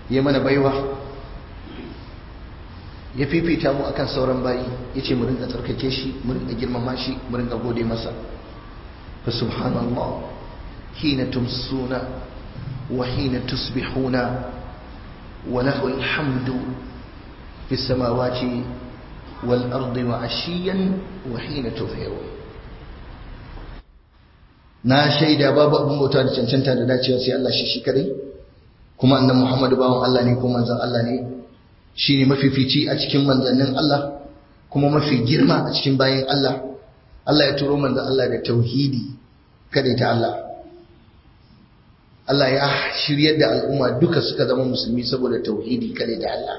ya mana baiwa ya fifita mu akan sauran bayi ya ce mu rinka tsarkake shi mu rinka girmama shi mu rinka gode masa fa subhanallah hina tumsuna wa hina tusbihuna wa lahu alhamdu fis samawati wal ardi wa ashiyan wa hina tuzhirun na shaida babu abin bauta da cancanta da dacewa sai Allah shi shi kadai kuma annan Muhammadu bawan Allah ne kuma manzon Allah ne shine mafifici a cikin manzannin Allah kuma mafi girma a cikin bayan Allah Allah ya turo manzon Allah da tauhidi kadai ta Allah Allah ya shiryar da al'umma duka suka zama musulmi saboda tauhidi kadai ta Allah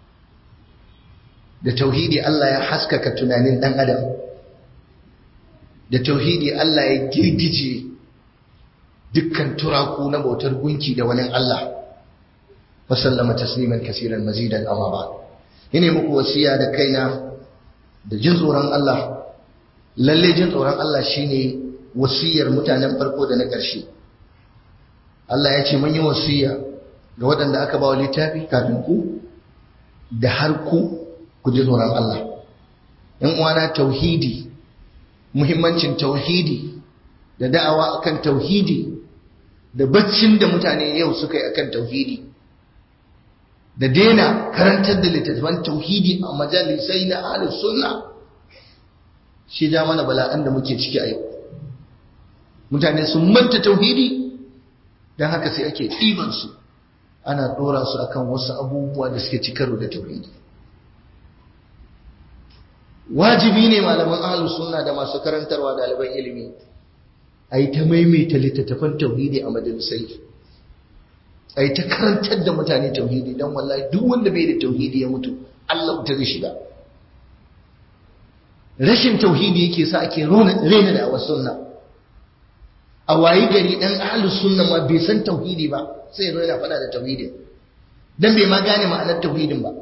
da tauhidi Allah ya haskaka tunanin dan adam da tauhidi Allah ya girgije dukkan turaku na bautar gunki da wani Allah wa sallama tasliman kasiran mazidan amma ba ine muku wasiya da kaina da jin tsoron Allah lalle jin tsoron Allah shine wasiyar mutanen farko da na ƙarshe Allah ya ce mun yi wasiya ga waɗanda aka ba wa littafi kafin ku da har ku ku ji tsoron Allah ‘yan uwana tauhidi muhimmancin tauhidi da da'awa akan tauhidi da baccin da mutane yau suka yi akan tauhidi da daina karantar da littattafan tauhidi a majalisai na ahlus sunna shi ja mana bala'an da muke ciki a yau mutane sun manta tauhidi don haka sai ake ɗibansu ana ɗora su akan wasu abubuwa da suke ci karo da tauhidi wajibi ne malaman ahlus sunna da masu karantarwa ɗaliban ilimi a yi ta maimaita littattafan tauhidi a majalisai a yi ta karantar da mutane tauhidi don wallahi duk wanda bai da tauhidi ya mutu Allah ta zai shiga rashin tauhidi yake sa ake rena da awa sunna a wayi gari dan ahlus sunna ma bai san tauhidi ba sai ya zo yana faɗa da tauhidin dan bai ma gane ma'anar tauhidin ba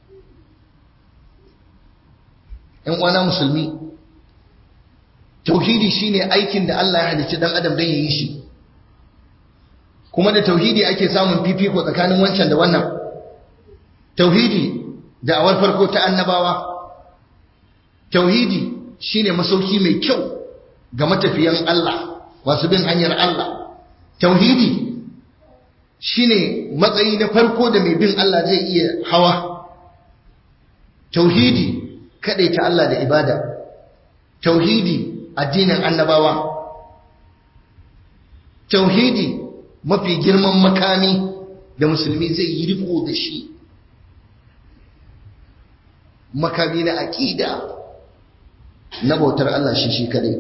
‘yan uwana musulmi tauhidi shine aikin da Allah ya halicci dan adam don ya yi shi kuma da tauhidi ake samun fifiko tsakanin wancan da wannan tauhidi da awar farko ta annabawa tauhidi shine masauki mai kyau ga matafiyan Allah masu bin hanyar Allah tauhidi shine matsayi na farko da mai bin Allah zai iya hawa tauhidi ta Allah da ibada tauhidi addinin annabawa tauhidi mafi girman makami da musulmi zai yi riko da shi makami na aƙida na bautar Allah shi shi kadai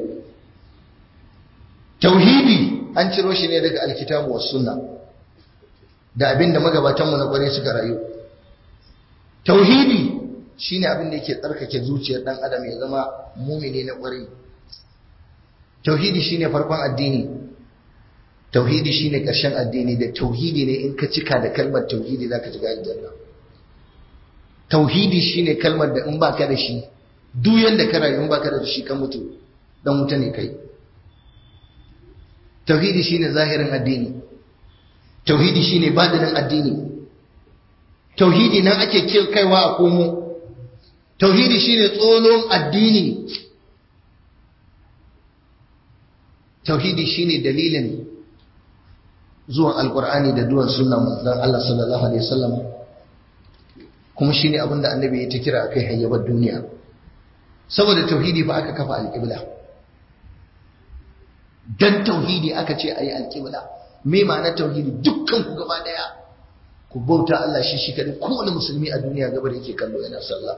tauhidi an ciro shi ne daga alkitabu was sunna da abinda magabatanmu na kware suka rayu tauhidi shine abin da yake tsarkake zuciyar dan adam ya zama mumini na ƙwarai tauhidi shine farkon addini tauhidi shine ƙarshen addini da tauhidi ne in ka cika da kalmar tauhidi zaka shiga aljanna tauhidi shine kalmar da in baka da shi duk yanda ka rayu in baka da shi ka mutu dan wuta ne kai tauhidi shine zahirin addini tauhidi shine badinin addini tauhidi nan ake kaiwa a komo tauhidi shine tsolon addini tauhidi shine dalilin zuwan alkur'ani da duwan sunna manzon Allah sallallahu alaihi wasallam kuma shine abin da annabi ya ta kira akai hayyabar duniya saboda tauhidi fa aka kafa alqibla dan tauhidi aka ce ayi alqibla me ma'anar tauhidi dukkan ku gaba daya ku bauta Allah shi shi kadai kowane musulmi a duniya gaba da yake kallo yana sallah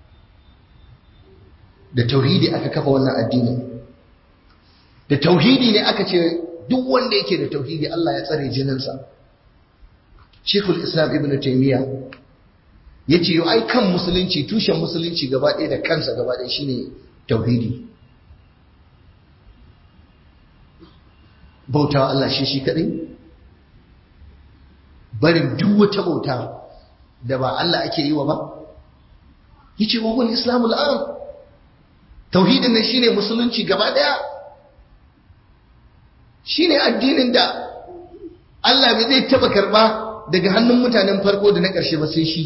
da tauhidi aka kafa wannan addini da tauhidi ne aka ce duk wanda yake da tauhidi Allah ya tsare jininsa Sheikhul Islam Ibn Taymiyyah yace yo ai kan musulunci tushen musulunci gaba ɗaya da kansa gaba ɗaya shine tauhidi bautawa Allah shi shi kadai barin duk wata bauta da ba Allah ake yi wa ba yace wa huwa islamul am tauhidin nan shine musulunci gaba daya shine addinin da Allah bai zai taba karba daga hannun mutanen farko da na ƙarshe ba sai shi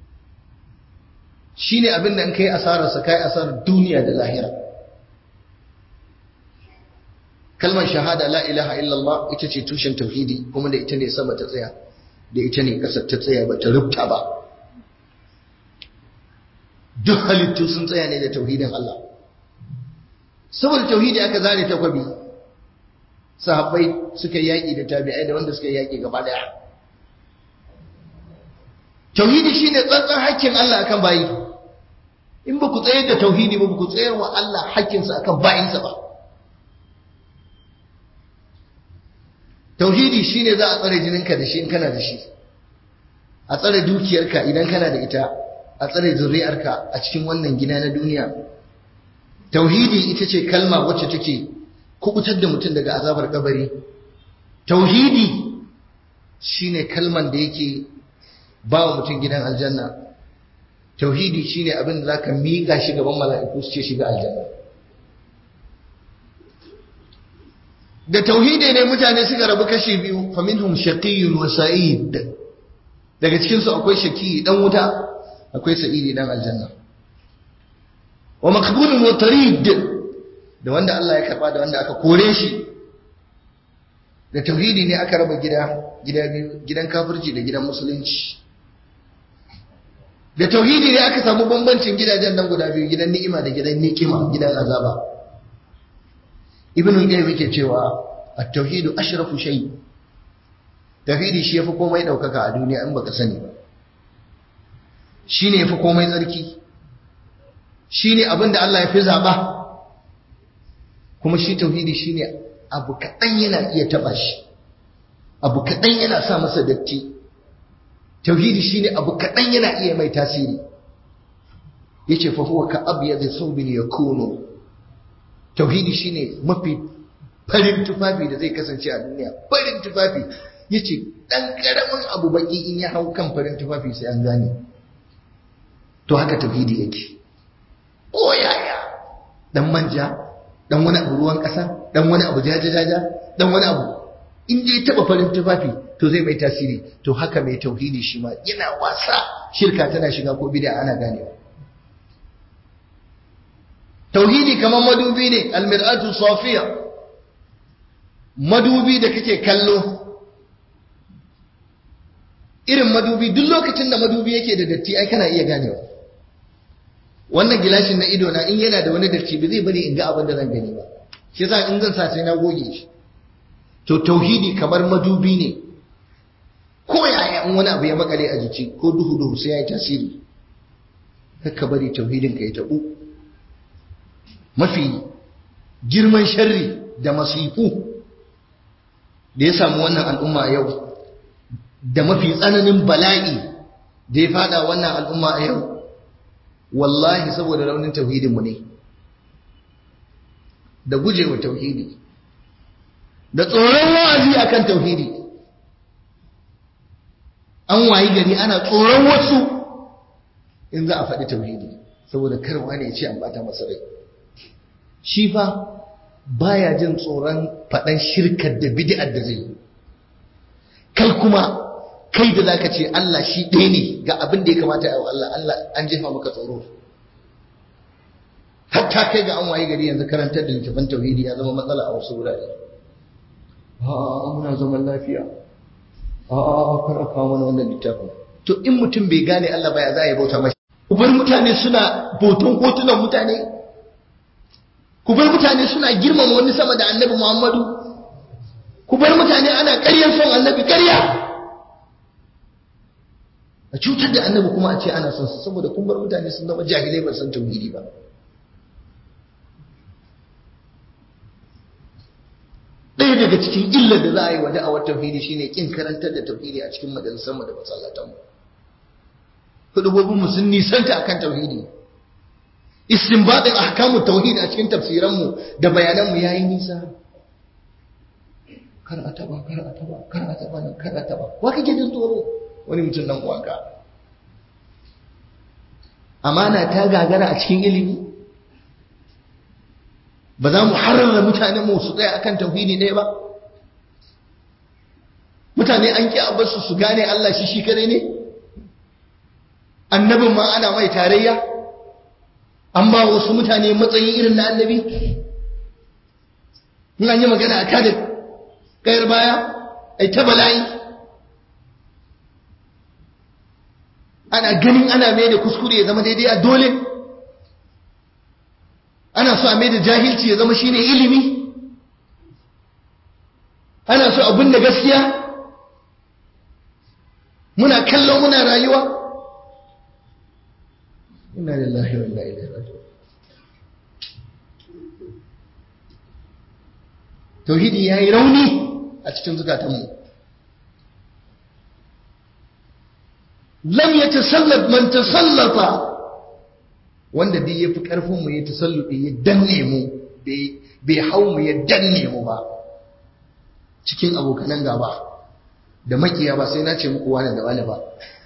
shi ne abin da in kai asararsa kai asarar duniya da lahira kalmar shahada la ilaha illallah ita ce tushen tauhidi kuma da ita ne sama ta tsaya da ita ne ƙasar ta tsaya ba ta rubta ba duk halittu sun tsaya ne da tauhidin Allah saboda tauhidi aka zare takwabi sahabbai suka yi yaƙi da tabi'ai da wanda suka yi yaƙi gaba daya tauhidi shine tsantsan hakkin Allah akan bayi in ba ku tsayar da tauhidi ba ku tsayar wa Allah hakkinsa akan bayinsa ba tauhidi shine za a tsare jininka da shi in kana da shi a tsare dukiyarka idan kana da ita a tsare zuri'arka a cikin wannan gida na duniya tauhidi ita ce kalma wacce take kubutar da mutum daga azabar kabari tauhidi shine kalman da yake ba wa mutum gidan aljanna tauhidi shine abin da zaka miƙa shi gaban mala'iku su ce shiga aljanna da tauhidi ne mutane suka rabu kashi biyu faminhum shaqiyyun wa sa'id daga cikin su akwai shaqi dan wuta akwai sa'idi dan aljanna wa maqbulun wa tarid da wanda Allah ya karba da wanda aka kore shi da tauhidi ne aka raba gida gida biyu gidan kafirci da gidan musulunci da tauhidi ne aka samu bambancin gidajen nan guda biyu gidan ni'ima da gidan nikima gidan azaba ibn al-qayyim yake cewa at-tauhidu ashrafu shay tauhidi shi yafi komai daukaka a duniya in baka sani ba shine yafi komai tsarki shine abin da Allah ya fi zaba kuma shi tauhidi shine abu kadan yana iya taba shi abu kadan yana sa masa datti tauhidi shine abu kadan yana iya mai tasiri yace fa huwa ka abyad thawbin yakunu tauhidi shine mafi farin tufafi da zai kasance a duniya farin tufafi yace dan karamin abu baki in ya hau kan farin tufafi sai an gane to haka tauhidi yake ko yaya dan manja dan wani abu ruwan kasa dan wani abu jajajaja dan wani abu in dai taba farin tufafi to zai mai tasiri to haka mai tauhidi shi ma yana wasa shirka tana shiga ko bid'a ana ganewa tauhidi kamar madubi ne almir'atu safiya madubi da kake kallo irin madubi duk lokacin da madubi yake da datti ai kana iya ganewa wannan gilashin na ido na in yana da wani datti ba zai bari in ga abin da zan gani ba shi yasa in zan sa sai na goge shi to tauhidi kamar madubi ne ko yaya in wani abu ya makale a jiki ko duhu duhu sai ya yi tasiri ka bari tauhidin ka ya tabu mafi girman sharri da masifu da ya samu wannan al'umma a yau da mafi tsananin bala'i da ya fada wannan al'umma a yau wallahi saboda raunin tauhidinmu ne da gujewa tauhidi da tsoron wa'azi akan tauhidi an wayi gari ana tsoron wasu in za a faɗi tauhidi saboda karwa ne ya ce an bata masa rai shi fa baya jin tsoron faɗan shirkar da bid'ar da zai yi kai kuma kai da zaka ce Allah shi ɗaya ne ga abin da ya kamata ya Allah Allah an jefa maka tsoro hatta kai ga an waye gari yanzu karantar da littafin tauhidi ya zama matsala a wasu wurare a muna zaman lafiya a a kar a kawo mana wannan littafin to in mutum bai gane Allah baya za a yi bauta mashi ubar mutane suna bautan hotunan mutane ku bar mutane suna girmama wani sama da annabi Muhammadu ku bar mutane ana ƙaryar son annabi ƙarya a cutar da annabi kuma a ce ana son su saboda kun bar mutane sun zama jahilai ba san tauhidi ba ɗaya daga cikin illar da za a yi wa da'awar tauhidi shine kin karantar da tauhidi a cikin majalisar mu da masallatan mu hudubobin mu sun nisanta akan tauhidi istinbadin ahkamu tauhid a cikin tafsiranmu da bayananmu yayi nisa kar a taba kar a taba kar a taba nan kar a taba wa kake jin tsoro wani mutum dan uwanka amana ta gagara a cikin ilimi ba za mu harrara mutanen mu su tsaya akan tauhidi ɗaya ba mutane an ki abarsu su gane Allah shi shi kare ne annabin ma ana mai tarayya an ba wasu mutane matsayi irin na annabi in an yi magana a kada kayar baya ai ta bala'i ana ganin ana mai da kuskure ya zama daidai a dole ana so a mai da jahilci ya zama shine ilimi ana so abin da gaskiya muna kallon muna rayuwa inna lillahi wa inna ilaihi raji'un tauhidi yayi rauni a cikin zukatanmu lam yatasallat man tasallata wanda duk yafi karfin mu ya tasalluɗi ya danne mu bai hau mu ya danne mu ba cikin abokanan gaba da makiya ba sai na ce muku wani da wani ba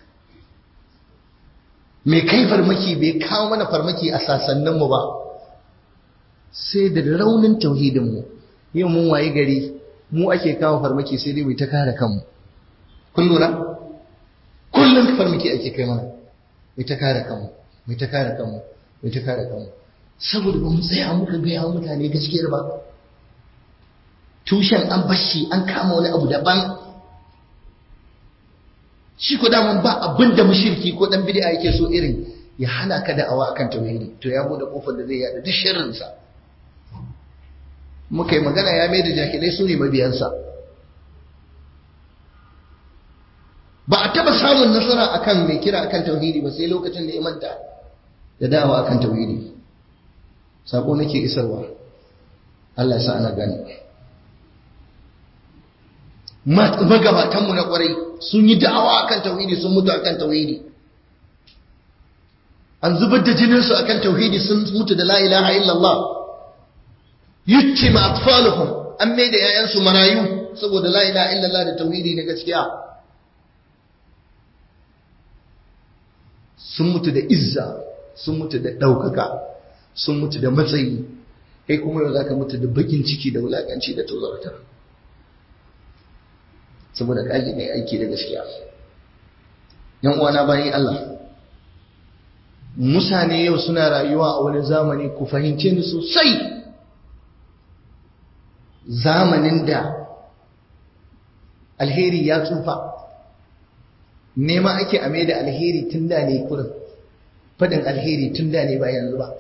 mai kai farmaki bai kawo mana farmaki a sasanninmu ba sai da raunin tauhidinmu yau mun waye gari mu ake kawo farmaki sai dai mai ta kare kanmu kun lura kullum farmaki ake kai mana mai ta kare kanmu mai ta kare kanmu mai ta kare kanmu saboda ba mu tsaya muka gaya wa mutane gaskiyar ba tushen an bashi an kama wani abu daban shi ko daman ba abin da mushriki ko dan bid'a yake so irin ya hana ka da'awa akan tauhidi to ya bude kofar da zai yada duk sharrin sa muka yi magana ya mai da jahilai su ne mabiyansa ba a taba samun nasara akan mai kira akan tauhidi ba sai lokacin da ya manta da da'awa akan tauhidi sako nake isarwa Allah ya sa ana gani magabatanmu na kwarai sun yi da'awa akan tauhidi sun mutu akan tauhidi an zubar da jininsu akan tauhidi sun mutu da la ilaha illallah yutima atfaluhum an mai da yayansu marayu saboda la ilaha illallah da tauhidi na gaskiya sun mutu da izza sun mutu da ɗaukaka sun mutu da matsayi kai kuma yau zaka mutu da bakin ciki da wulakanci da tozarta saboda kaji mai aiki da gaskiya yan uwana bayan Allah mutane yau suna rayuwa a wani zamani ku fahimce ni sosai zamanin da alheri ya tsufa nema ake ame da alheri tun da ne kurin faɗin alheri tun da ne ba yanzu ba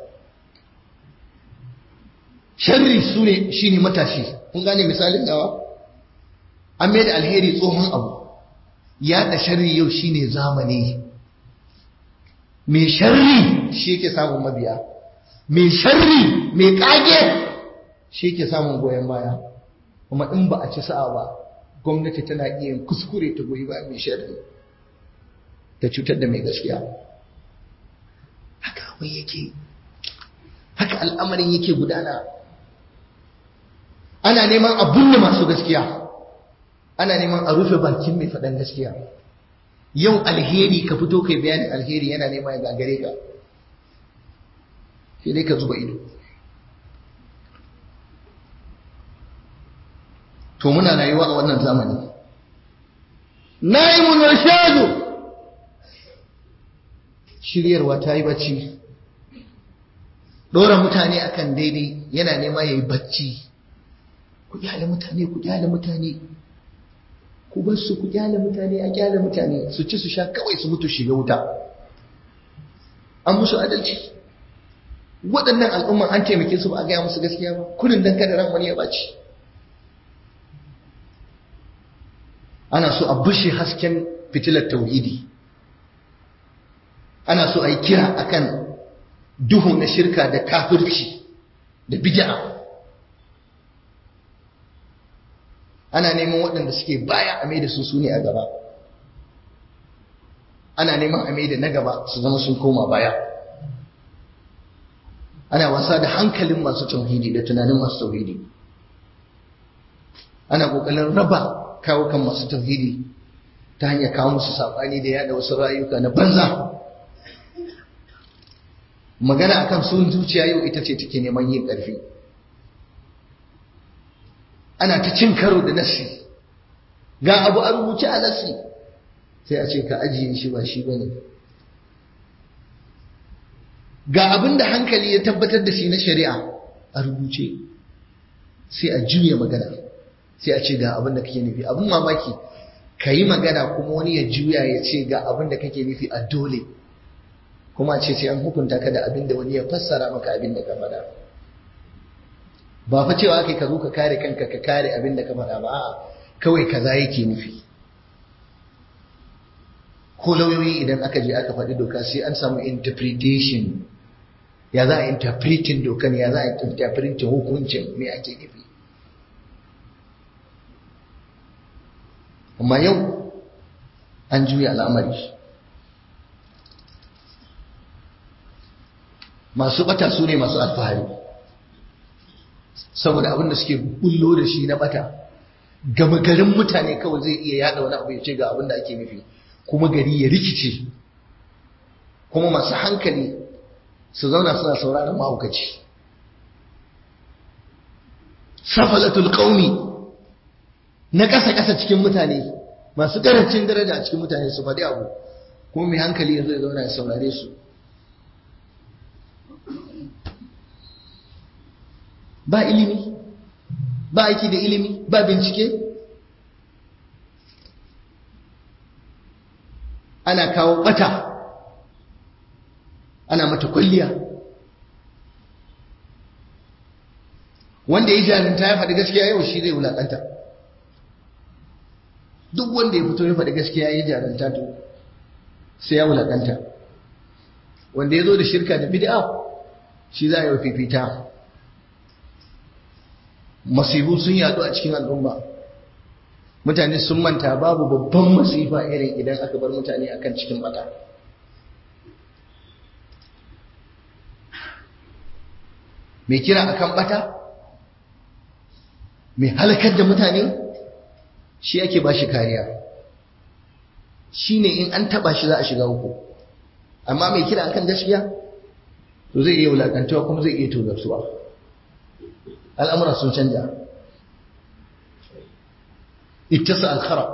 sharri su ne shi ne matashi kun gane misalin nawa an mai da alheri tsohon abu yaɗa sharri yau shi ne zamani mai sharri shi ke samun mabiya mai sharri mai ƙage shi ke samun goyon baya kuma in ba a ci sa'a ba gwamnati tana iya kuskure ta goyi bayan mai sharri ta cutar da mai gaskiya haka abin yake haka al'amarin yake gudana ana neman abun da masu gaskiya ana neman a rufe bakin mai faɗan gaskiya yau alheri ka fito kai bayanin alheri yana neman ya gagare ka sai dai ka zuba ido to muna rayuwa a wannan zamani na'imun rashadu shiryarwa ta yi bacci ɗora mutane akan daidai yana nema ya yi bacci ku kyale mutane ku kyale mutane ku bar su ku kyale mutane a kyale mutane su ci su sha kawai su mutu shiga wuta an musu adalci waɗannan al'umman an taimake su ba a gaya musu gaskiya ba kurin dan kada ran wani ya ɓaci ana so a bushe hasken fitilar tauhidi ana so a yi kira akan duhu na shirka da kafirci da bid'a ana neman waɗanda suke baya a mai da su su ne a gaba ana neman a mai da na gaba su zama sun koma baya ana wasa da hankalin masu tauhidi da tunanin masu tauhidi ana ƙoƙarin raba kawo kan masu tauhidi ta hanyar kawo musu saɓani da yada wasu rayuka na banza magana akan sun zuciya yau ita ce take neman yin ƙarfi ana ta cin karo da nasi ga abu a rubuce a nasi sai a ce ka ajiye shi ba shi bane ga abin da hankali ya tabbatar da shi na shari'a a rubuce sai a juya magana sai a ce ga abin da kake nufi abin mamaki ka yi magana kuma wani ya juya ya ce ga abin da kake nufi a dole kuma ce sai an hukunta ka da abin da wani ya fassara maka abin da ka faɗa ba fa cewa kai ka zo ka kare kanka ka kare abin da ka faɗa ba a'a kawai kaza yake nufi ko lauyoyi idan aka je aka faɗi doka sai an samu interpretation ya za a interpreting dokan ya za a interpreting hukuncin me ake nufi amma yau an juya al'amari masu bata su ne masu alfahari saboda abinda suke bullo da shi na bata gama garin mutane kawai zai iya yada wani abu ya ce ga abinda ake nufi kuma gari ya rikice kuma masu hankali su zauna suna sauraron mahaukaci safalatul qaumi na ƙasa-ƙasa cikin mutane masu ƙarancin daraja a cikin mutane su faɗi abu kuma mai hankali ya zo ya zauna ya saurare su ba ilimi ba aiki da ilimi ba bincike ana kawo bata ana mata kwalliya wanda ya jarinta ya faɗi gaskiya yau shi zai wulaƙanta duk wanda ya fito ya faɗi gaskiya ya jarinta to sai ya wulaƙanta wanda ya zo da shirka da bid'a shi za a yi fifita masifu sun yadu a cikin al'umma mutane sun manta babu babban masifa irin idan aka bar mutane akan cikin bata mai kira akan bata mai halakar da mutane shi ake ba shi kariya shi ne in an taba shi za a shiga uku amma mai kira akan gaskiya to zai iya wulakantawa kuma zai iya tozarsuwa al'amura sun canja ittasa al-kharaq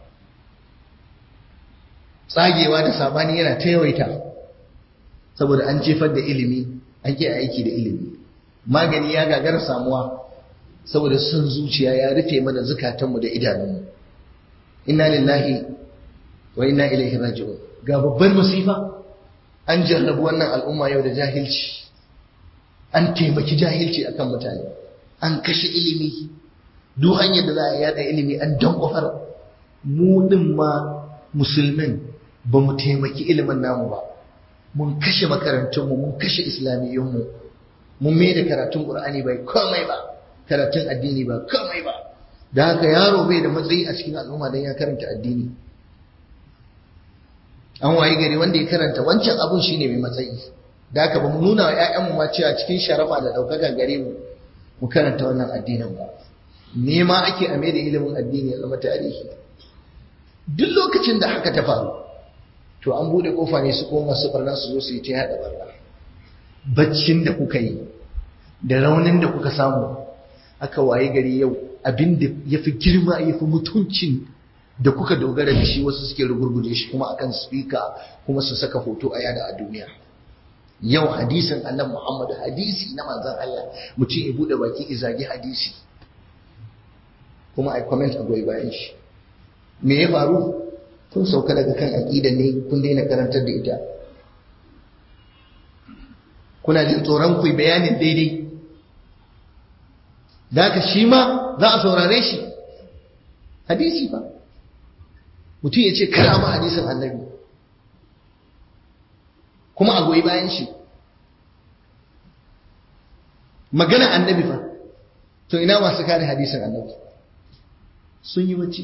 tsagewa da sabani yana ta yawaita saboda an jefar da ilimi an ke aiki da ilimi magani ya gagara samuwa saboda sun zuciya ya rufe mana zukatanmu da idanunmu inna lillahi wa inna ilaihi raji'un ga babbar masifa an jarrabu wannan al'umma yau da jahilci an taimaki jahilci akan mutane an kashe ilimi duk hanyar da za a yada ilimi an dan kofar mu din ma musulmin ba mu taimaki ilimin namu ba mun kashe makarantunmu mun kashe islamiyyunmu mun mai da karatun qur'ani bai komai ba karatun addini ba komai ba da haka yaro bai da matsayi a cikin al'umma don ya karanta addini an waye gari wanda ya karanta wancan abun shine mai matsayi da haka ba mu nuna wa 'ya'yanmu ma cewa cikin sharafa da ɗaukaka gare mu mu karanta wannan addinin ba nema ake a mai da ilimin addini ya zama tarihi duk lokacin da haka ta faru to an bude kofa ne su koma su barna su zo su yi ta yada barna baccin da kuka yi da raunin da kuka samu aka waye gari yau abin da ya fi girma ya fi mutuncin da kuka dogara da shi wasu suke rugurguje shi kuma akan speaker kuma su saka hoto a yada a duniya yau hadisin annabi Muhammad hadisi na manzon Allah mutum ya bude baki izagi hadisi kuma ai comment a goyi bayan shi me ya faru kun sauka daga kan aqida ne kun daina karantar da ita kuna jin tsoron ku bayanin daidai da haka shi ma za a saurare shi hadisi fa mutum ya ce kar ma hadisin annabi kuma a goyi bayan shi magana annabi fa to ina masu kare hadisin annabi sun yi bacci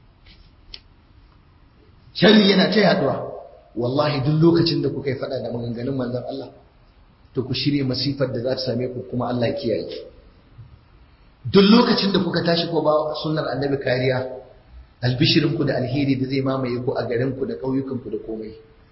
sharri yana ta yaduwa wallahi duk lokacin da kuka yi fada da maganganun manzon Allah to ku shirye masifar da za ta same ku kuma Allah ya kiyaye duk lokacin da kuka tashi ko ba sunnar annabi kariya albishirinku da alheri da zai mamaye ku a garinku da ƙauyukanku da komai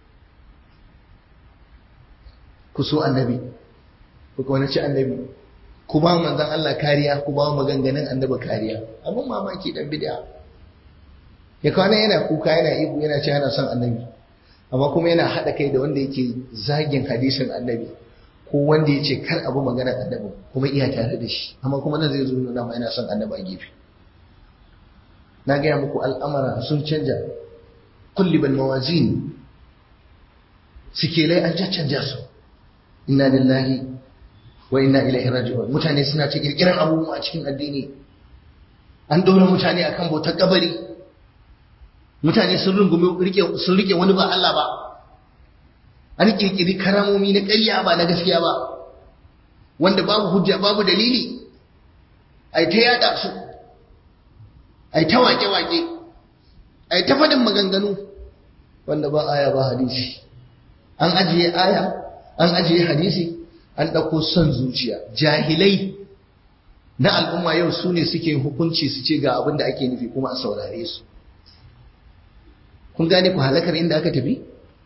ku so annabi ku kaunaci annabi ku ba manzon Allah kariya ku ba maganganun annabi kariya abun mamaki dan bid'a ya kwana yana kuka yana ihu yana ce yana son annabi amma kuma yana haɗa kai da wanda yake zagin hadisin annabi ko wanda ya ce kar abu magana annabi kuma iya tare da shi amma kuma nan zai zo nuna ma yana son annabi a gefe na gaya muku al'amara sun canja kulli bal mawazin sikelai an caccanja su inna lillahi wa inna ilaihi raji'un mutane suna ta kirkiran abubuwa a cikin addini an dora mutane akan bautar kabari mutane sun rungumi rike sun rike wani ba Allah ba an kirkiri karamomi na ƙarya ba na gaskiya ba wanda babu hujja babu dalili ai ta yada su ai ta wake wake ai ta fadin maganganu wanda ba aya ba hadisi an ajiye aya an ajiye hadisi an ɗauko son zuciya jahilai na al'umma yau su ne suke hukunci su ce ga abin da ake nufi kuma a saurare su kun gane ku halakar inda aka tafi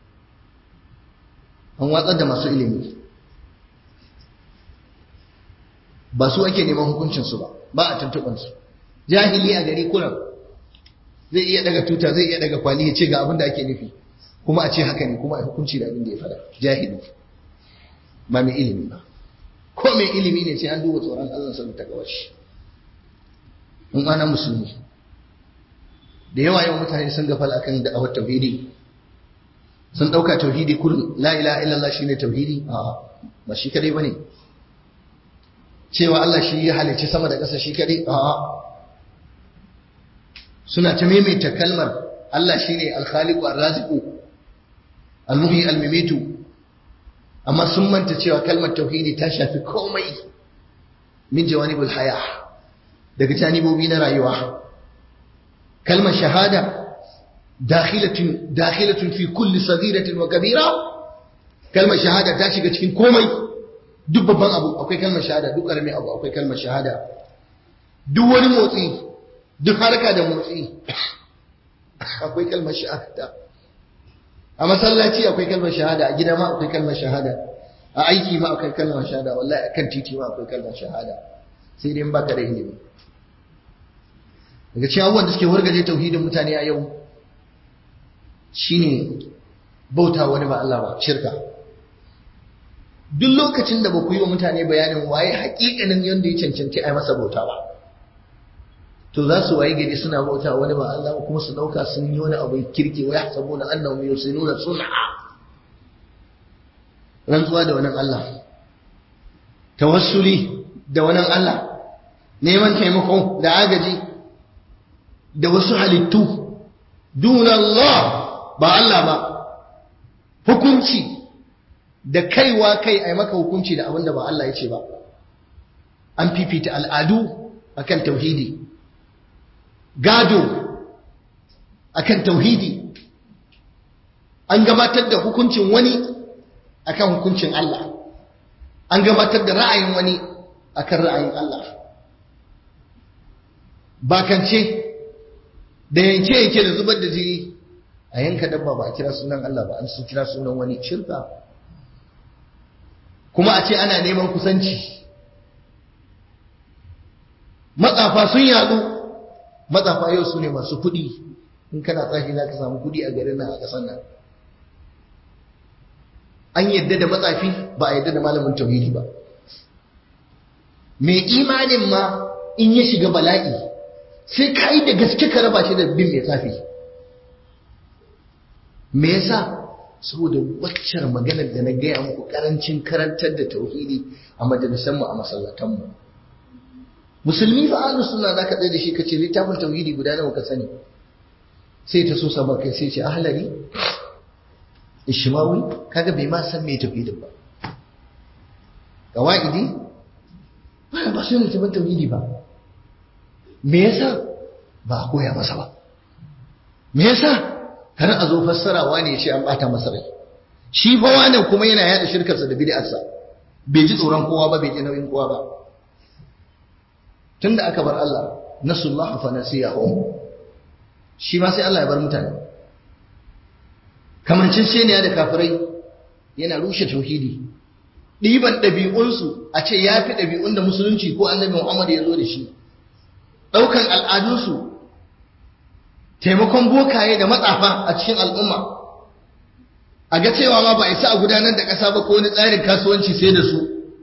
an watsar da masu ilimi ba su ake neman hukuncinsu ba ba a tuntuɓansu jahili a gari kuran zai iya daga tuta zai iya daga kwali ya ce ga abin da ake nufi kuma a ce haka ne kuma a hukunci da abin da ya fada jahili ba mai ilimi ba ko mai ilimi ne sai an duba tsoron Allah sa ta gawar shi in ana musulmi da yawa yawan mutane sun gafal akan da'awar tauhidi sun dauka tauhidi kurin la ilaha illallah shine tauhidi a ba shi kadai bane cewa Allah shi ya halicci sama da ƙasa shi kadai a suna ta maimaita kalmar Allah shine al-khaliqu ar-raziqu al-muhyi al-mimitu amma sun manta cewa kalmar tauhidi ta shafi komai min jawanibul haya daga janibobi na rayuwa kalmar shahada dakhilatun dakhilatun fi kulli saghiratin wa kabira kalmar shahada ta shiga cikin komai duk babban abu akwai kalmar shahada duk karamin abu akwai kalmar shahada duk wani motsi duk harka da motsi akwai kalmar shahada a masallaci akwai kalmar shahada a gida ma akwai kalmar shahada a aiki ma akwai kalmar shahada wallahi akan titi ma akwai kalmar shahada sai dai in baka da ilimi daga cikin abubuwan da suke wargaje tauhidin mutane a yau shine bauta wani ba Allah ba shirka duk lokacin da ba ku yi wa mutane bayanin waye hakikanin yadda ya cancanci a masa bauta ba to za su waye gari suna bauta wani ba Allah ba kuma su dauka sun yi wani abu kirki wa yahsabuna annahum yusinuna sun'a rantsuwa da wannan Allah tawassuli da wannan Allah neman taimako da agaji da wasu halittu duna Allah ba Allah ba hukunci da kaiwa kai a maka hukunci da abin da ba Allah ya ce ba an fifita al'adu akan tauhidi gado akan tauhidi an gabatar da hukuncin wani akan hukuncin Allah an gabatar da ra'ayin wani akan ra'ayin Allah bakance da yanke yake da zubar da jini a yanka dabba ba a kira sunan Allah ba an su kira sunan wani shirka kuma a ce ana neman kusanci matsafa sun yadu matsafa yau su ne masu kuɗi in kana tsafi za ka samu kuɗi a garin nan a ƙasar nan an yadda da matsafi ba a yadda da malamin tauhidi ba mai imanin ma in ya shiga bala'i sai ka yi da gaske ka raba shi da bin mai tsafi me yasa saboda waccar maganar da na gaya muku karancin karantar da tauhidi a majalisanmu a masallatanmu musulmi fa ahlus sunna zaka tsaye da shi kace littafin tauhidi guda nawa ka sani sai ta so sama kai sai ce ahlari ishmawi kaga bai ma san me tauhidin ba qawaidi ba ba sai littafin tauhidi ba me yasa ba a koya masa ba me yasa kar a zo fassarawa ne shi an bata masa rai shi fa wannan kuma yana yada shirkarsa da bid'arsa bai ji tsoron kowa ba bai ji nauyin kowa ba tunda aka bar Allah nasullahu fa nasiyahum shi ma sai Allah ya bar mutane kamancin ne da kafirai yana rushe tauhidi ɗiban ɗabi'unsu a ce ya fi ɗabi'un da musulunci ko annabi Muhammad ya zo da shi ɗaukan al'adunsu taimakon bokaye da matsafa a cikin al'umma a ga cewa ma ba isa a gudanar da ƙasa ba ko wani tsarin kasuwanci sai da su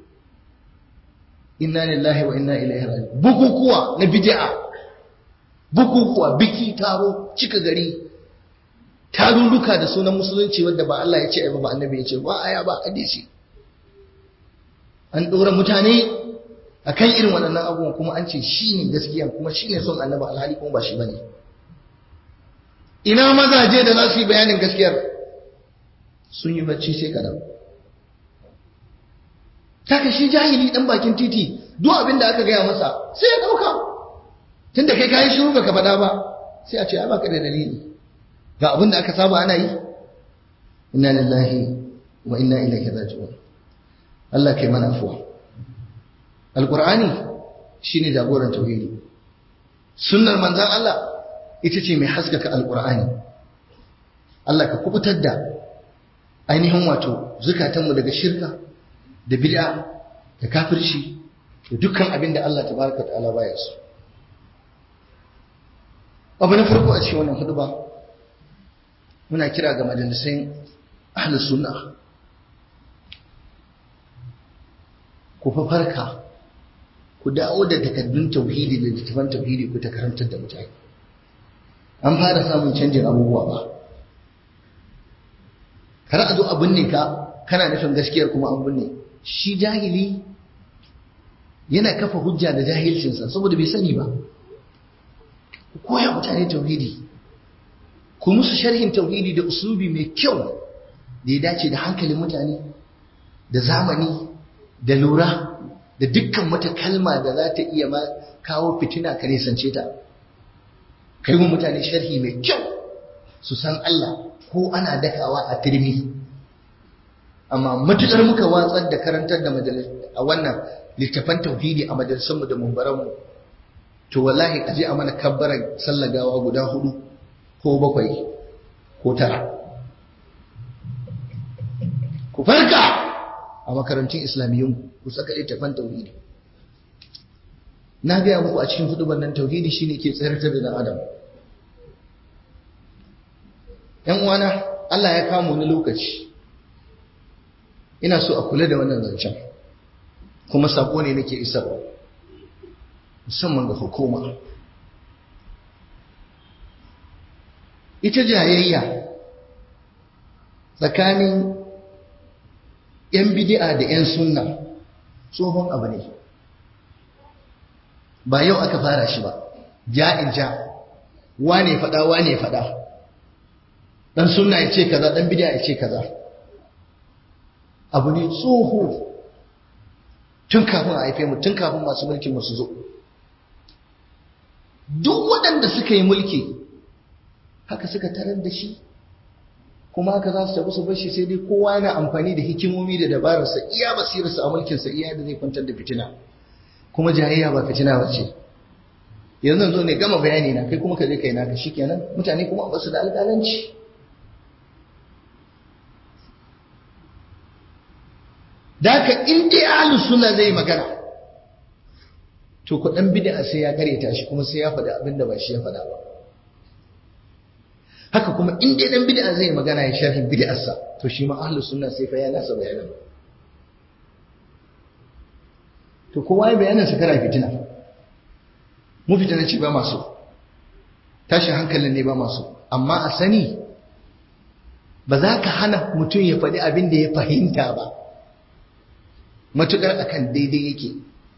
inna lillahi wa inna ilaihi raji'un bukukuwa na bid'a bukukuwa biki taro cika gari tarurruka da sunan musulunci wanda ba Allah ya ce ai ba annabi ya ce ba aya ba hadisi an dora mutane akan irin waɗannan abubuwan kuma an ce shine gaskiya kuma shine son annabi alhali kuma ba shi bane ina mazaje da za su yi bayanin gaskiyar sun yi bacci sai kadan taka shi jahili dan bakin titi duk abin da aka gaya masa sai ya dauka tunda kai kayi shiru baka faɗa ba sai a ce ai baka da dalili ga abin da aka saba ana yi inna lillahi wa inna ilaihi raji'un Allah kai mana afuwa alqur'ani shine jagoran tauhidi sunnar manzon Allah ita ce mai haskaka alqur'ani Allah ka kubutar da ainihin wato zukatanmu daga shirka da bid'a da kafirci da dukkan abin da Allah tabaraka ta'ala baya so abu na farko a cikin wannan huduba muna kira ga majalisun ahlus sunna ku fa farka ku dawo da takaddun tauhidi da littafan tauhidi ku ta karantar da mutane an fara samun canjin abubuwa ba kar a zo a binne ka kana nufin gaskiyar kuma an binne shi jahili yana kafa hujja da jahilcinsa saboda bai sani ba ku koya mutane tauhidi ku musu sharhin tauhidi da uslubi mai kyau da ya dace da hankalin mutane da zamani da lura da dukkan wata kalma da za ta iya ma kawo fitina ka nisance ta kai wa mutane sharhi mai kyau su san Allah ko ana dakawa a turmi amma matukar muka watsar da karantar da a wannan littafan tauhidi a majalisunmu da mumbaranmu to wallahi aje a mana kabbaran sallagawa guda hudu ko bakwai ko tara ku farka a makarantun islamiyyun ku saka littafan tauhidi na gaya muku a cikin hudubar nan tauhidi shine ke tsayar da dan adam yan uwana Allah ya kama wani lokaci ina so a kula da wannan zancen kuma sako ne nake isarwa musamman ga hukuma ita jayayya tsakanin 'yan bidi'a da 'yan sunna tsohon abu ne ba yau aka fara shi ba ja'in ja wane fada wane fada dan sunna ya ce kaza dan bidi'a ya ce kaza abu ne tsoho tun kafin a haife mu tun kafin masu mulkin mu su zo duk waɗanda suka yi mulki haka suka tarar da shi kuma haka za su tafi su bashi sai dai kowa yana amfani da hikimomi da dabararsa iya basirarsa a mulkinsa iya da zai kwantar da fitina kuma jayayya ba fitina ba ce yanzu zo ne gama bayani na kai kuma ka je kai naka shikenan mutane kuma ba su da alƙalanci da haka in dai ahlus sunna zai magana to ku dan bid'a sai ya kareta shi kuma sai ya faɗi abin da ba shi ya faɗa ba haka kuma in dai dan bid'a zai magana ya sharhin bid'arsa to shi ma ahlus sunna sai fa ya nasa bayanan to kowa ya bayanin sa kana fitina mu fitina ce ba masu tashin hankalin ne ba masu amma a sani ba za ka hana mutum ya faɗi abin da ya fahimta ba matuƙar akan daidai yake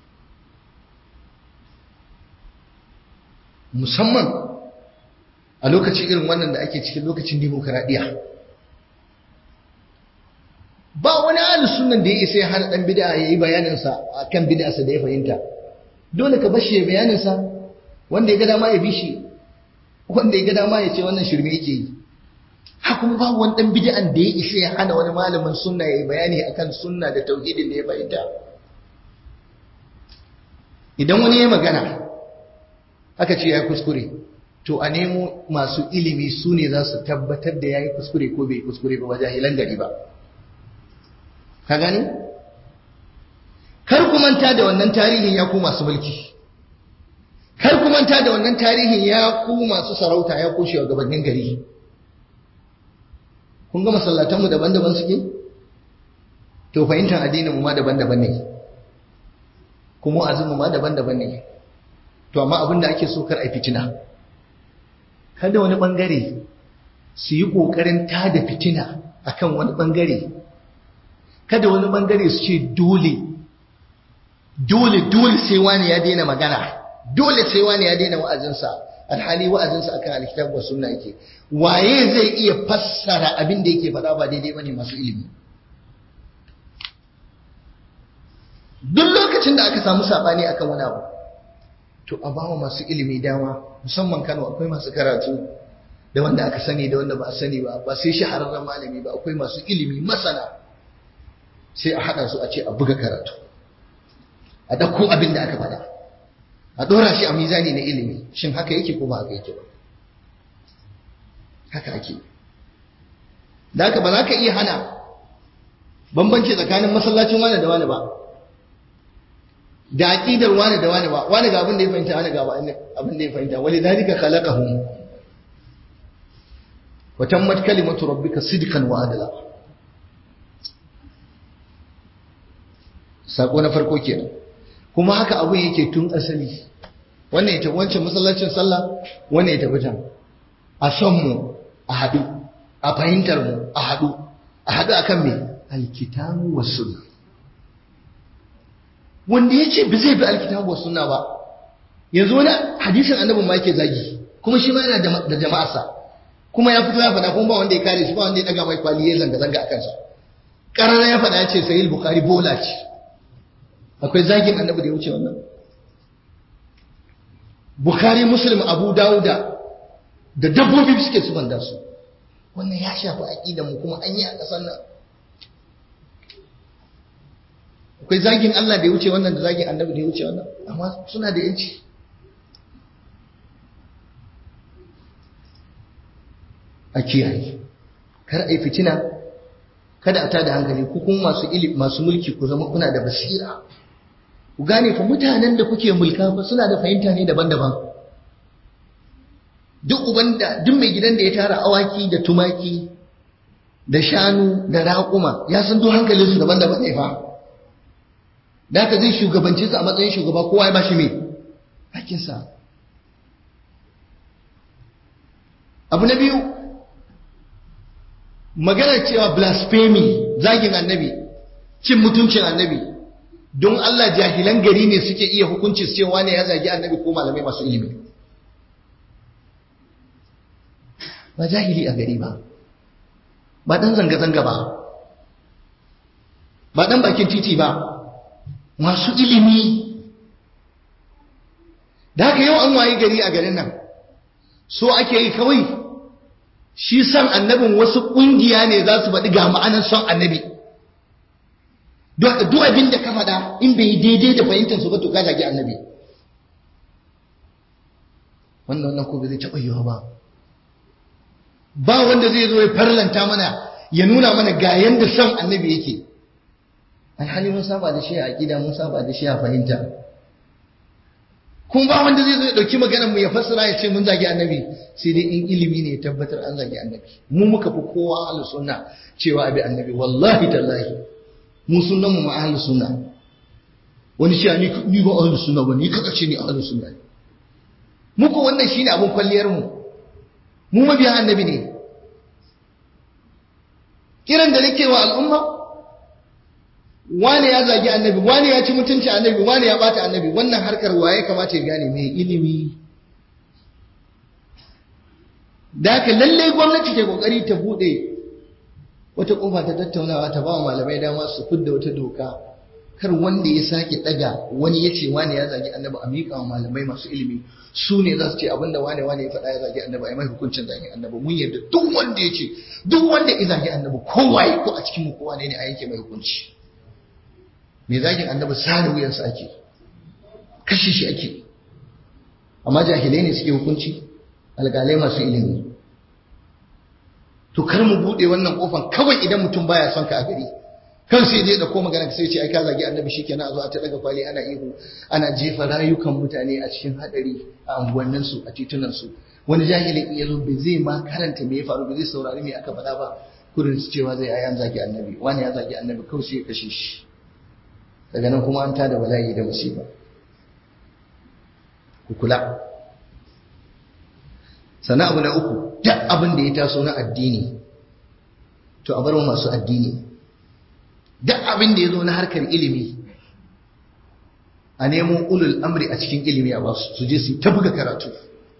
musamman a lokacin irin wannan da ake cikin lokacin demokaradiyya ba wani ahli sunan da ya isa ya hana dan bid'a yayi bayanin sa akan bid'arsa da ya fahimta dole ka bashi ya bayanin sa wanda ya ga dama ya bi shi wanda ya ga dama ya ce wannan shirme yake yi ha kuma babu wani dan bid'an da ya isa ya hana wani malamin sunna yayi bayani akan sunna da tauhidin da ya fahimta idan wani ya magana aka ce ya kuskure to a nemo masu ilimi su ne za su tabbatar da ya yi kuskure ko bai kuskure ba jahilan gari ba ka gani kar ku manta da wannan tarihin ya ku masu mulki kar ku manta da wannan tarihin ya ku masu sarauta ya ku shugabannin gari kun ga masallatanmu daban-daban suke to fahimtar addinin mu ma daban-daban ne kuma azumu ma daban-daban ne to amma abin da ake so kar a fitina kada wani bangare su yi kokarin tada fitina akan wani bangare kada wani bangare su ce dole dole dole sai wani ya daina magana dole sai wani ya daina wa'azinsa alhali wa'azinsa akan alkitab wa sunna yake waye zai iya fassara abin da yake faɗa ba daidai bane masu ilimi duk lokacin da aka samu sabani akan wani abu to a bawa masu ilimi dama musamman Kano akwai masu karatu da wanda aka sani da wanda ba a sani ba ba sai shahararren malami ba akwai masu ilimi masana sai a haɗa su a ce a buga karatu a ɗauko abin da aka faɗa a ɗora shi a mizani na ilimi shin haka yake ko ba haka yake ba haka ake da haka ba za ka iya hana bambanci tsakanin masallacin wani da wani ba da aqidar wani da wani ba wani ga abin da ya fahimta wani ga abin da ya fahimta wali dalika khalaqahum wa tammat kalimatu rabbika sidqan wa adla sako na farko kenan kuma haka abin yake tun asali wannan ya tafi wancan masallacin sallah wannan ya tafi can a son mu a haɗu a fahimtar mu a haɗu a haɗu akan me alkitabu was sunna wanda ya ce ba zai bi alkitabu was sunna ba yanzu wani hadisin annabin ma yake zagi kuma shi ma yana da jama'arsa kuma ya fito ya faɗa kuma ba wanda ya kare shi ba wanda ya ɗaga mai kwali ya zanga-zanga a kansa ƙarara ya faɗa ya ce sahih bukhari bola ce akwai zagin annabi da ya wuce wannan bukhari muslim abu dawuda da dabbobi suke su banda su wannan ya shafi aqidan mu kuma an yi a ƙasar nan akwai zagin Allah da ya wuce wannan da zagin annabi da ya wuce wannan amma suna da yanci a kiyaye kar a yi fitina kada a tada hankali ku kuma masu ilimi masu mulki ku zama kuna da basira ku gane fa mutanen da kuke mulka fa suna da fahimta ne daban-daban duk uban da duk mai gidan da ya tara awaki da tumaki da shanu da raƙuma ya san duk hankalinsu daban-daban ne fa da haka zai shugabanci su a matsayin shugaba kowa ya bashi mai hakinsa abu na biyu maganar cewa blasphemy zagin annabi cin mutuncin annabi don Allah jahilan gari ne suke iya hukunci cewa ne ya zagi annabi ko malamai masu ilimi ba jahili a gari ba ba dan zanga-zanga ba ba dan bakin titi ba masu ilimi da haka yau an wayi gari a garin nan so ake yi kawai shi san annabin wasu ƙungiya ne za su faɗi ga ma'anar son annabi duk abin da ka faɗa in bai daidai da fahimtar su ba to ka zagi annabi wannan wannan ko bai zai taɓa yiwa ba ba wanda zai zo ya farlanta mana ya nuna mana ga yanda son annabi yake alhali mun saba da shi a aƙida mun saba da shi a fahimta kuma ba wanda zai zo ya ɗauki maganar mu ya fassara ya ce mun zagi annabi sai dai in ilimi ne ya tabbatar an zagi annabi mu muka fi kowa ahlus sunna cewa abi annabi wallahi tallahi mu sunnan mu ma ahlus sunna wani shi ni ni ba ahlus sunna ba ni kaka ce ni ahlus sunna ne muku wannan shine abun kwalliyar mu mu mabiyan annabi ne kiran da nake wa al'umma wane ya zagi annabi wane ya ci mutunci annabi wane ya bata annabi wannan harkar waye kamata ya gane mai ilimi da haka lalle gwamnati ke kokari ta bude wata kofa ta tattaunawa ta ba malamai dama su fidda wata doka kar wanda ya sake daga wani ya ce wane ya zagi annabi a miƙa wa malamai masu ilimi su ne za su ce abinda wane wane ya faɗa ya zagi annabi a yi mai hukuncin zagi annabi mun yarda duk wanda ya ce duk wanda ya zagi annabi kowaye ko a cikin mu kowa ne a yanke mai hukunci mai zagin annabi sare wuyansa ake kashe shi ake amma jahilai ne suke hukunci alƙalai masu ilimi to kar mu buɗe wannan ƙofan kawai idan mutum baya son ka a gari kan sai je da ko magana sai ce ai ka zagi annabi shikenan a zo a ta daga kwali ana ihu ana jefa rayukan mutane a cikin hadari a unguwannin su a titunan su wani jahili in yazo bai zai ma karanta me ya faru bai zai saurari me aka faɗa ba kurin su cewa zai ayan zagi annabi wani ya zagi annabi kawai sai ya kashe shi daga nan kuma an tada bala'i da musiba ku kula sannan abu na uku duk abin da ya taso na addini to a bar wa masu addini duk abin da ya zo na harkar ilimi a nemo ulul amri a cikin ilimi a basu su je su ta buga karatu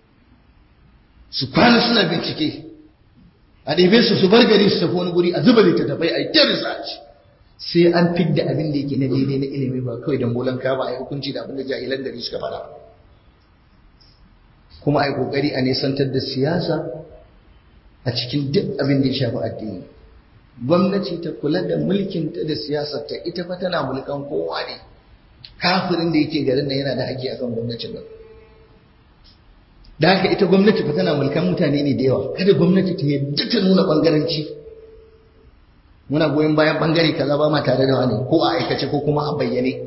su kwana suna bincike a ɗebe su su bar gari su tafi wani guri a zuba littattafai a yi ta research sai an fidda abin da yake na daidai na ilimi ba kawai dan bolan ka ba a yi hukunci da abin da jahilan gari suka faɗa kuma a yi ƙoƙari a nisantar da siyasa a cikin duk abin da ya shafi addini gwamnati ta kula da mulkinta da siyasar ta ita fa tana mulkan kowa ne kafirin da yake garin nan yana da haƙƙi akan gwamnatin nan da haka ita gwamnati fa tana mulkan mutane ne da yawa kada gwamnati ta yadda ta nuna bangaranci muna goyon bayan bangare kaza ba ma tare da wani ko a aikace ko kuma a bayyane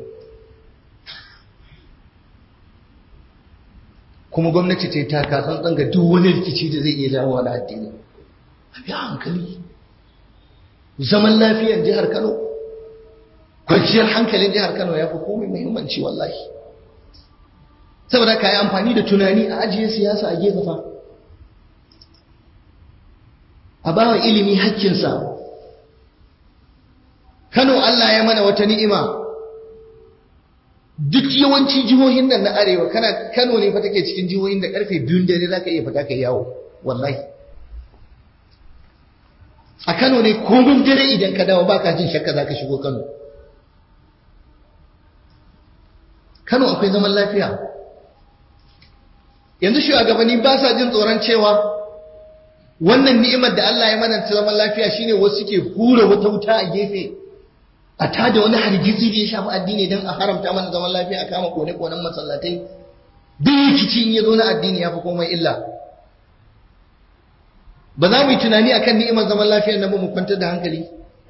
kuma gwamnati ta yi taka tsantsan ga duk wani rikici da zai iya jawo wani addini a biya hankali zaman lafiyar jihar Kano kwanciyar hankalin jihar Kano ya fi komai muhimmanci wallahi saboda ka yi amfani da tunani a ajiye siyasa a gefe fa a bawa ilimi hakkinsa Kano Allah ya mana wata ni'ima duk yawanci jihohin nan na arewa kana Kano ne fa take cikin jihohin da karfe biyun dare zaka iya fita kai yawo wallahi a Kano ne komin dare idan ka dawo baka jin shakka zaka shigo Kano Kano akwai zaman lafiya yanzu shugabanni ba sa jin tsoron cewa wannan ni'imar da Allah ya mana ta zaman lafiya shine wasu suke hura wata wuta a gefe a tada wani hargitsi da ya shafi addini don a haramta mana zaman lafiya a kama kone-konen masallatai duk rikici in ya zo na addini ya fi komai illa ba za mu yi tunani akan ni'imar zaman lafiyar nan ba mu kwantar da hankali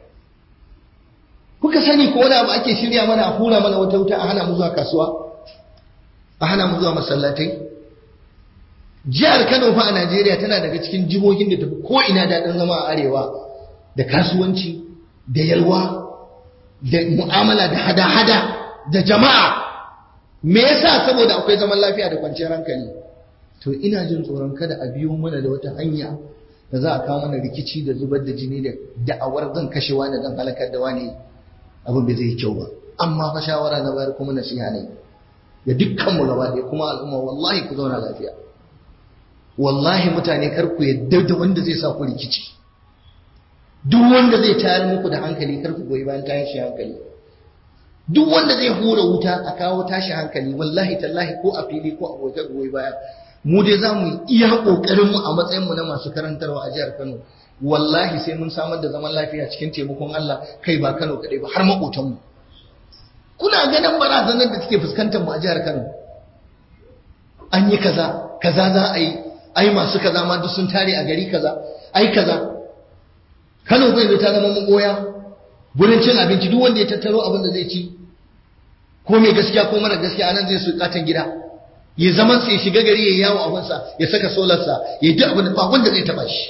kuka sani ko wani abu ake shirya mana a hura mana wata wuta a hana mu zuwa kasuwa a hana mu zuwa masallatai jihar Kano fa a Najeriya tana daga cikin jihohin da tafi ko ina daɗin zama a arewa da kasuwanci da yalwa da mu'amala da hada-hada da jama'a me yasa saboda akwai zaman lafiya da kwanciyar hankali to ina jin tsoron kada a biyo mana da wata hanya da za a kawo mana rikici da zubar da jini da da'awar zan kashe wani zan halakar da wani abin bai zai yi kyau ba amma fa shawara na bayar kuma nasiha ne da dukkan mu gaba ɗaya kuma al'umma wallahi ku zauna lafiya wallahi mutane kar ku yadda da wanda zai sa ku rikici duk wanda zai tayar muku da hankali kar ku goyi bayan tashi hankali duk wanda zai hura wuta a kawo tashi hankali wallahi tallahi ko a fili ko a goje goyi baya mu dai za mu iya kokarin mu a matsayin mu na masu karantarwa a jihar Kano wallahi sai mun samar da zaman lafiya cikin taimakon Allah kai ba Kano kadai ba har makotan mu kuna ganin barazanar da take fuskantar mu a jihar Kano an yi kaza kaza za a yi ai masu kaza ma duk sun tare a gari kaza ai kaza Kano bai zai ta zama magoya gurin cin abinci duk wanda ya tattaro abin da zai ci ko mai gaskiya ko mara gaskiya anan zai su katan gida ya zaman sai shiga gari ya yawo abinsa ya saka solarsa ya yi duk abin da ba wanda zai taba shi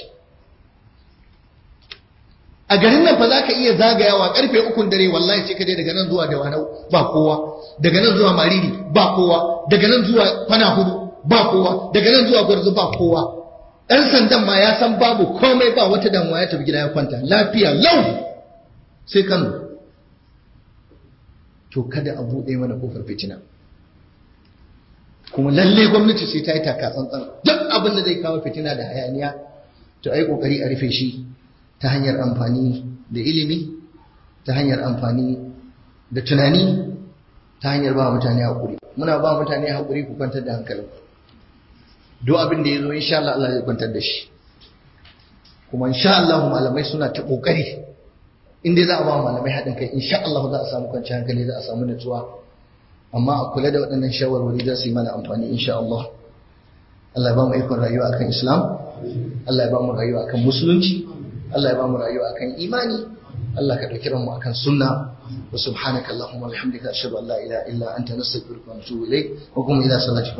a garin nan fa za ka iya zagayawa karfe ukun dare wallahi sai ka dai daga nan zuwa dawanau ba kowa daga nan zuwa mariri ba kowa daga nan zuwa kwana hudu ba kowa daga nan zuwa gwarzo ba kowa ɗan sandan ma ya san babu komai ba wata damuwa ya tafi gida ya kwanta lafiya lau sai kano to kada a buɗe mana kofar fitina kuma lalle gwamnati sai ta yi taka tsantsan duk abin da zai kawo fitina da hayaniya to ai kokari a rufe shi ta hanyar amfani da ilimi ta hanyar amfani da tunani ta hanyar ba mutane haƙuri muna ba mutane haƙuri ku kwantar da hankalin duk abin da ya zo insha Allah Allah zai kwantar da shi kuma insha Allah malamai suna ta kokari inda za a ba malamai haɗin kai insha Allah za a samu kwanciyar hankali za a samu nutsuwa amma a kula da waɗannan shawarwari za su yi mana amfani insha Allah Allah ya ba mu ikon rayuwa akan Islam Allah ya ba mu rayuwa akan musulunci Allah ya ba mu rayuwa akan imani Allah ka dauki ranmu akan sunna wa subhanaka allahumma wa bihamdika ashhadu an la ilaha illa anta nastaghfiruka wa natubu ilayk wa qum ila salati